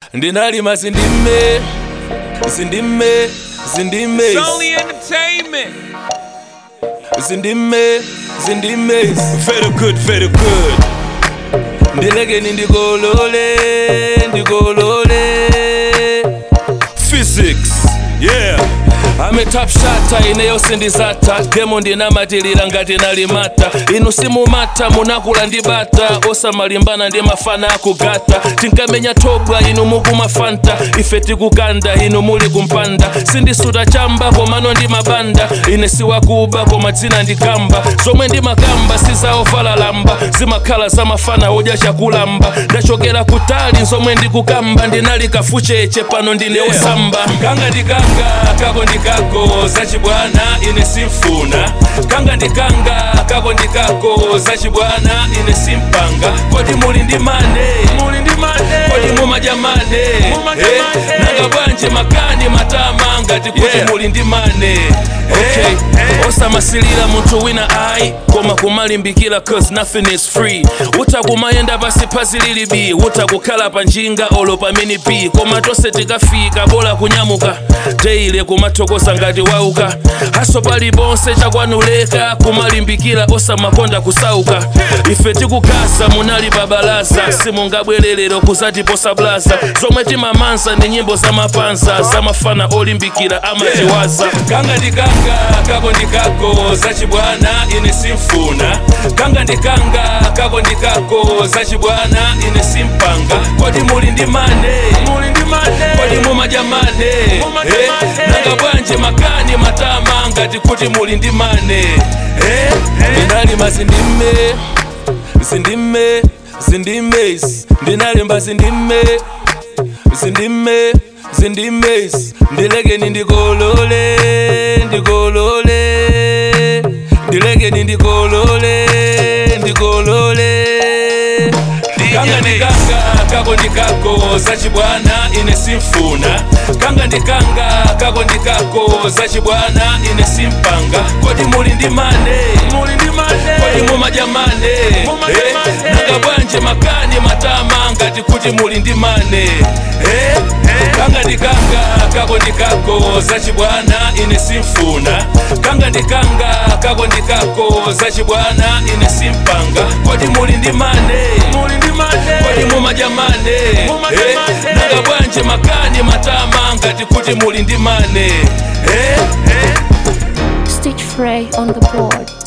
ndinalima zindime zindime zindime It's only entertainment. zindime zindime very good very good ndilekeni ndikolole ndikolole physics yeah ame top shata ine yonse ndizata gemo ndinamatilira ngati nalimata inu simumata munakula ndi bata osamalimbana ndi mafana akugata tinkamenya thobwa inu mukumafanta ife tikukanda inu muli kumpanda sindisuta chamba komano ndi mabanda ine siwakuba koma dzina ndikamba zomwe ndimakamba sizaovala lamba zimakhala zamafana odya chakulamba ndachokera kutali zomwe ndikukamba ndinali kafucheche pano ndine osamba kanga ndikanga kako ndikako zachibwana ine simfuna kanga ndikanga kako ndikako zachibwana ine simpanga kodi muli ndi mane Muli ndi mane. kodi mumadya mane Mumadya Eh, mane. nanga bwanji makani matama ngati kuti Yeah. muli ndi mane okay osamasilira munthu wina ayi koma kumalimbikira cause nothing is free utakumayenda pasi phazi lili b utakukhala pa njinga olo pamene b koma tonse tikafika bola kunyamuka deile kumathokoza ngati wauka haso paliponse chakwanuleka kumalimbikira osamakonda kusauka ife tikukasa munali babalaza simungabwererero kuzatiposa blaza zomwe timamanza ndi nyimbo zamapanza zamafana olimbikira amatiwaza kanga ndikanga kako ndikako zachibwana ine simfuna kanga ndikanga kako ndikako zachibwana ine simpanga kodi muli ndi mane Muli ndi mane. kodi mumadya mane Mumadya Eh, mane. nanga bwanji makani matama ngati kuti muli ndi mane Eh, ndinalima zindime zindime zindime ndinalimba zindime zindime zindime ndilekeni ndikolole ndikolole ndilekeni ndikolole ndikolole kanga ndikanga kako ndikako zachibwana ine simfuna kanga ndikanga kako ndikako zachibwana ine simpanga kodi muli ndi mane Muli ndi mane. kodi mumadya mane Mumadya Eh, mane. nanga bwanji makani matama ngati kuti muli ndi mane Eh, kanga ndikanga kako ndikako zachibwana ine simfuna kanga ndikanga kako ndikako zachibwana ine simpanga kodi muli ndi mane Muli ndi mane. kodi mumadya mane Mumadya Eh, mane. nanga bwanji makani matama ngati kuti muli ndi mane Eh, Stitch Frey on the board.